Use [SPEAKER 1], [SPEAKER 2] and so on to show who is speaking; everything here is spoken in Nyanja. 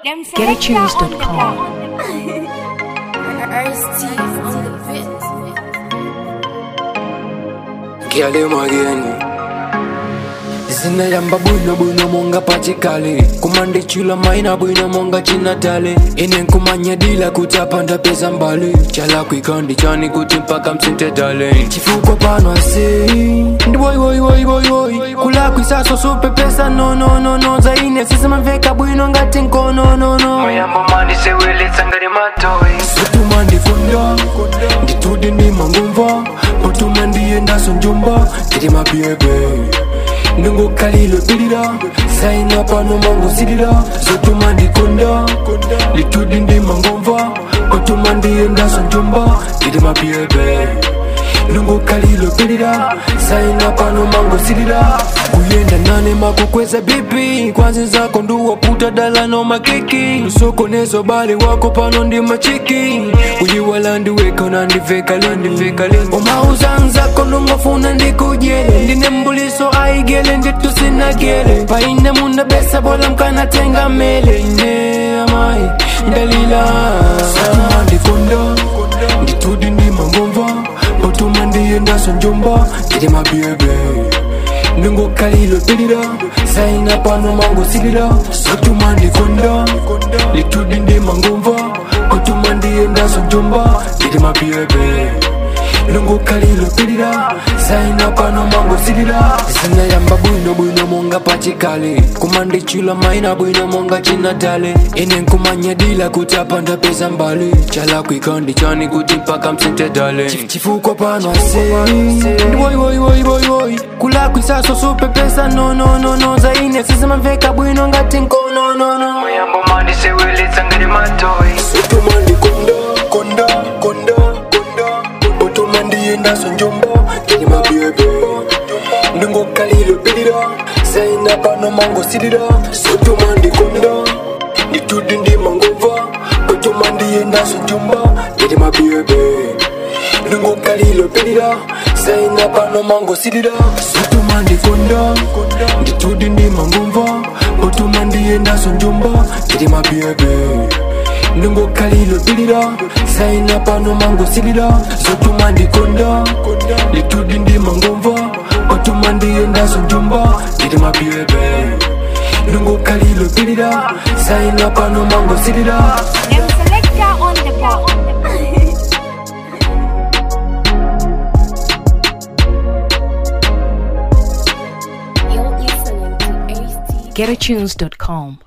[SPEAKER 1] Them GetAtunes.com.
[SPEAKER 2] Kiale mageni zinayamba bwino bwino monga pachikale kumande chula maina bwino monga chinatale ine nkumanya dila kuti apanda peza mbali chala kwikandi chani kuti mpaka msinte dale chifukwa pano ase ndi boy boy boy boy boy kula kwisaso supe pesa no no no no zaine sisimamveka bwino ngati nkono no no moyambo mandi sewelitsa ngati matoyi sutuma ndifunda nditude ndi mangumva potuma ndiyendaso njumba tiri mabyebe ndingokhalilo pilira saina pano mangosilira zotuma ndikonda litudi ndi mangomva potuma ndiyendaso njumba tiri mabyebe ndingokhalilo pilira saina pano mangosilira kuyenda nane makukweza bipi kwanzi zako nduwaputa dalano makiki lusokonezo bali wako pano ndi machiki uyiwala ndiweka unandivekale ndivekale omauzanzako ndungofuna ndikujele ndine mbuliso aigele nditusinagele paine munda besa bola mkanatenga mele ine amai ndalila satuma ndikonda nditudi ndi mangomva potuma ndiyendaso njomba ndili mabyebe ndingokhalilo pilira saina pano mangosilira sotuma ndikonda litudi ndi mangomva potuma ndiyendaso njomba ndili mabyebe ndingokhalilo pilira saina pano mangosilira zinayamba bwino bwino monga pachikale kumandichula maina bwino monga chinatale ine nkumanya dila kuti apanda peza mbali chala kwikandi chani kuti mpaka msinte dale Chif- chifukwa pano ase ndi boy boy boy boy boy kula kwisaso supe pesa no no no no zaine sisimamveka bwino ngati nkono no no moyambo mandi sewelitsa ngati matoyi sutuma ndikonda konda konda konda potuma ndiyendaso njomba ndili mabyebe ndingokhalilo pilira saina pano mangosilira sotuma ndikonda nditudi ndi mangomva potuma ndiyendaso njomba ndili mabyebe ndingokhalilo pilira saina pano mangosilira sotuma ndikonda nditudi ndi mangomva potuma ndiyendaso njomba ndili mabyebe ndingokhalilo pilira saina pano mangosilira zotuma ndikonda litudi ndi mangomva potuma ndiyendaso njomba ndili mabyebe ndingokhalilo pilira saina pano mangosilira
[SPEAKER 1] Them selector on the ball.
[SPEAKER 3] You're listening to AST.
[SPEAKER 1] GetAtunes.com.